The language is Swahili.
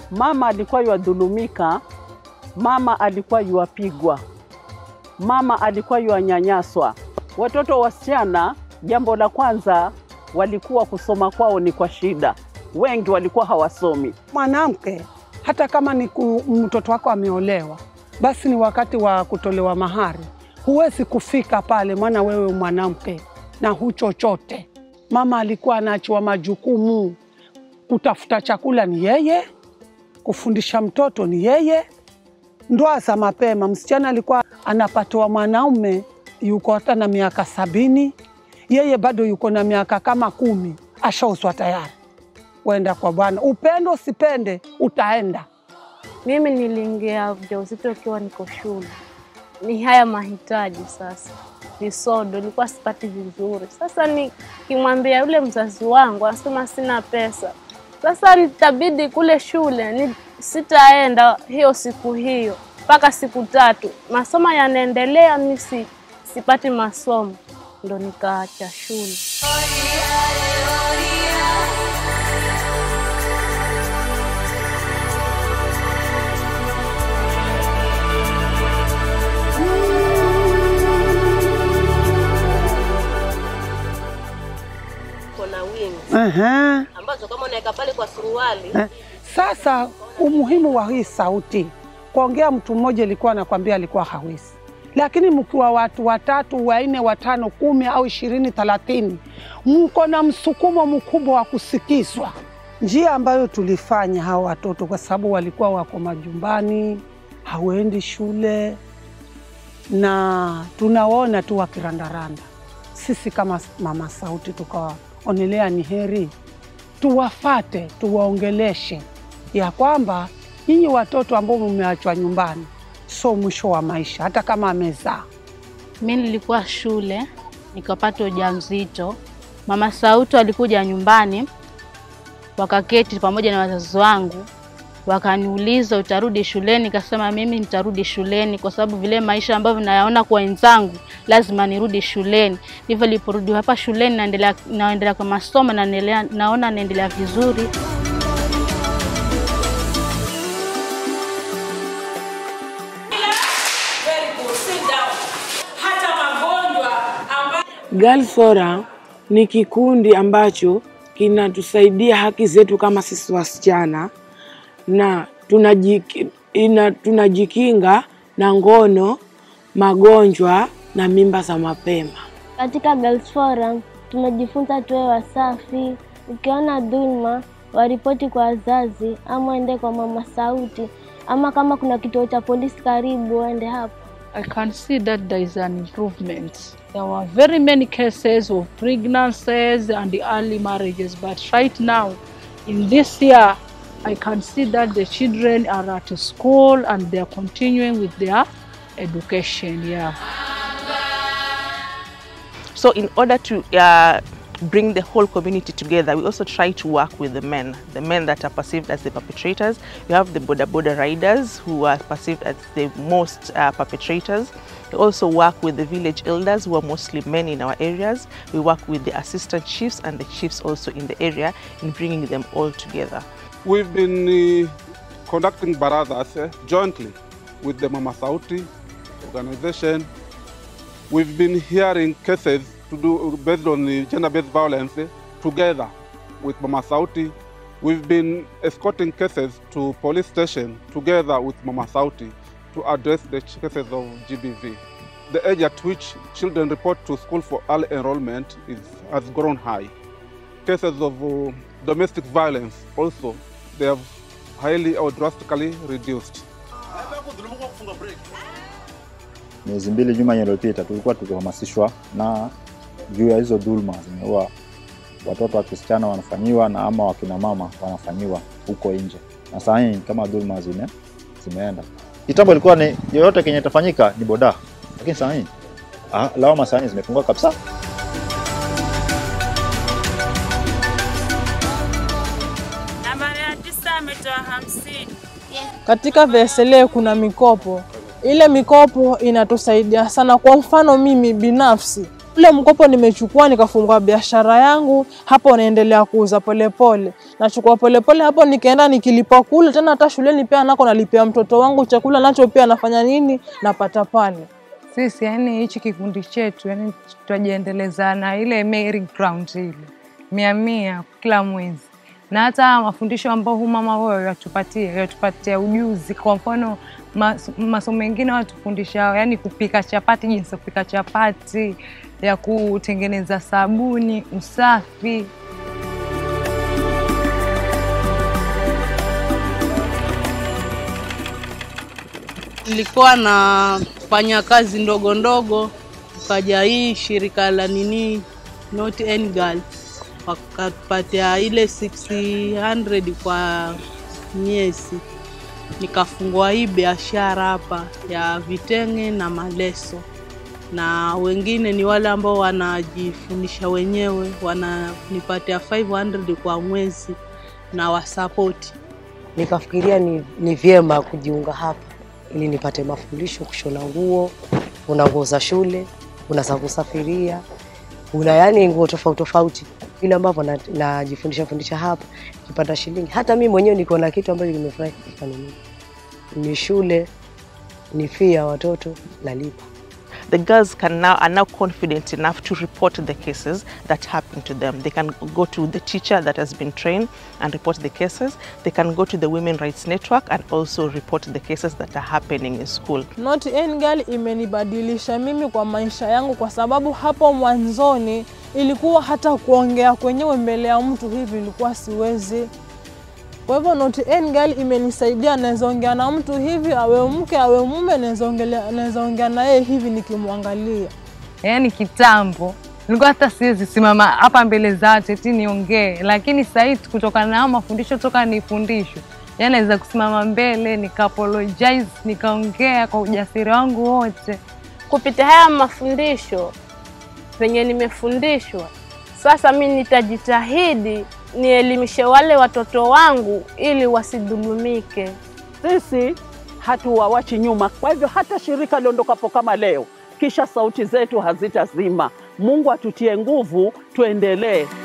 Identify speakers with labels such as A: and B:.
A: Mama alikuwa yuadhulumika, mama alikuwa yuapigwa, mama alikuwa yuanyanyaswa. Watoto wasichana, jambo la kwanza, walikuwa kusoma kwao ni kwa shida, wengi walikuwa hawasomi.
B: Mwanamke hata kama ni ku- mtoto wako ameolewa, basi ni wakati wa kutolewa mahari. Huwezi kufika pale, maana wewe mwanamke na hu chochote. Mama alikuwa anaachiwa majukumu, kutafuta chakula ni yeye, kufundisha mtoto ni yeye. Ndoa za mapema, msichana alikuwa anapatiwa mwanaume yuko hata na miaka sabini, yeye bado yuko na miaka kama kumi, ashauzwa tayari kwenda kwa bwana. Upendo usipende, utaenda.
C: Mimi niliingia ujauzito ukiwa niko shule, ni haya mahitaji sasa, ni sodo, nilikuwa sipati vizuri. Sasa nikimwambia yule mzazi wangu, anasema sina pesa. Sasa nitabidi kule shule ni sitaenda hiyo siku hiyo mpaka siku tatu, masomo yanaendelea, mi si, sipati masomo, ndo nikaacha shule.
D: kuna wings
B: Aha.
D: ambazo kama unaweka pale kwa suruali
B: Eh, Sasa umuhimu wa hii sauti, kuongea mtu mmoja ilikuwa anakwambia alikuwa hawezi, lakini mkiwa watu watatu, wanne, watano, kumi au ishirini, thelathini, mko na msukumo mkubwa wa kusikizwa. Njia ambayo tulifanya hawa watoto, kwa sababu walikuwa wako majumbani, hawaendi shule na tunawaona tu wakirandaranda, sisi kama mama sauti tukawaonelea ni heri tuwafate tuwaongeleshe ya kwamba nyinyi watoto ambao mmeachwa nyumbani sio mwisho wa maisha, hata kama amezaa.
C: Mi nilikuwa shule nikapata ujauzito. Mama Sauti alikuja nyumbani, wakaketi pamoja na wazazi wangu, wakaniuliza utarudi shuleni? Nikasema mimi nitarudi shuleni kwa sababu vile maisha ambavyo nayaona kwa wenzangu, lazima nirudi shuleni. Ndivyo niliporudi hapa shuleni, naendelea naendelea kwa masomo, naendelea naona naendelea vizuri.
E: Girl Forum ni kikundi ambacho kinatusaidia haki zetu kama sisi wasichana na tunajiki, ina, tunajikinga na ngono, magonjwa na mimba za mapema.
F: Katika Girls Forum tumejifunza tuwe wasafi. Ukiona dhulma, waripoti kwa wazazi ama ende kwa mama sauti, ama kama kuna kituo cha polisi karibu, uende hapo.
G: I can see that there is an improvement. There were very many cases of pregnancies and early marriages, but right now, in this year, I can see that the children are at school and they are continuing with their education. Yeah.
H: So, in order to uh, bring the whole community together, we also try to work with the men, the men that are perceived as the perpetrators. We have the border border riders who are perceived as the most uh, perpetrators. We also work with the village elders who are mostly men in our areas. We work with the assistant chiefs and the chiefs also in the area in bringing them all together.
I: We've been uh, conducting baradas uh, jointly with the Mama Sauti organization. We've been hearing cases to do based on the gender-based violence uh, together with Mama Sauti. We've been escorting cases to police station together with Mama Sauti to address the cases of GBV. The age at which children report to school for early enrollment is, has grown high. Cases of uh, domestic violence also, they have highly or drastically reduced.
J: Miezi mbili nyuma iliyopita tulikuwa tukihamasishwa na juu ya hizo dhuluma zimeua watoto wa kisichana wanafanyiwa na ama wakina mama wanafanyiwa huko nje, na saa hii kama dhuluma zime, zimeenda. Kitambo ilikuwa ni yoyote kenye itafanyika ni boda, lakini saa hii ah, lawama saa hii zimepungua kabisa.
K: Nambari ya tisa ametoa hamsini.
L: Katika VSLA kuna mikopo. Ile mikopo inatusaidia sana. Kwa mfano mimi binafsi Ule mkopo nimechukua nikafungua biashara yangu, hapo naendelea kuuza polepole, nachukua polepole hapo, nikaenda nikilipa kule tena, hata shuleni pia nako nalipia mtoto wangu chakula, nacho pia nafanya nini, napata pale.
M: Sisi yani hichi kikundi chetu yani twajiendeleza na ile merry ground ile mia mia kila mwezi, na hata mafundisho ambao hu mama wao yatupatia yatupatia ujuzi. Kwa mfano mas, masomo mengine watufundisha yani kupika chapati, jinsi ya kupika chapati, ya kutengeneza sabuni, usafi.
N: Nilikuwa nafanya kazi ndogo ndogo, ukaja hii shirika la nini Not Any Girl wakatupatia ile 600 kwa miezi, nikafungua hii biashara hapa ya vitenge na maleso, na wengine ni wale ambao wanajifundisha wenyewe, wananipatia 500 kwa mwezi na wasapoti.
O: Nikafikiria ni, ni vyema kujiunga hapa ili nipate mafundisho kushona nguo, kuna nguo za shule, kuna za kusafiria, kuna yani nguo tofauti tofauti, vile ambavyo na- najifundisha fundisha hapa, nikipata shilingi. Hata mimi mwenyewe niko na kitu ambacho nimefurahi kufanya mimi, ni shule, ni fee ya watoto nalipa.
H: the girls can now are now confident enough to report the cases that happen to them. They can go to the teacher that has been trained and report the cases. They can go to the Women Rights Network and also report the cases that are happening in school.
L: Not Any Girl imenibadilisha mimi kwa maisha yangu, kwa sababu hapo mwanzoni ilikuwa hata kuongea kwenyewe mbele ya mtu hivi ilikuwa siwezi. Kwa hivyo Not Any Girl imenisaidia, naweza ongea na mtu hivi, awe mke awe mume, naweza ongelea- naweza ongea na yeye hivi nikimwangalia.
M: Yaani kitambo nilikuwa hata siwezi simama hapa mbele za watu eti niongee, lakini sasa hivi kutokana na haya mafundisho toka nifundishwe, yaani naweza kusimama mbele nika apologize nikaongea kwa ujasiri wangu wote.
C: Kupitia haya mafundisho penye nimefundishwa, sasa mi nitajitahidi nielimishe wale watoto wangu ili wasidhulumike.
A: Sisi hatuwawachi nyuma. Kwa hivyo hata shirika liondokapo kama leo, kisha sauti zetu hazitazima. Mungu atutie nguvu, tuendelee.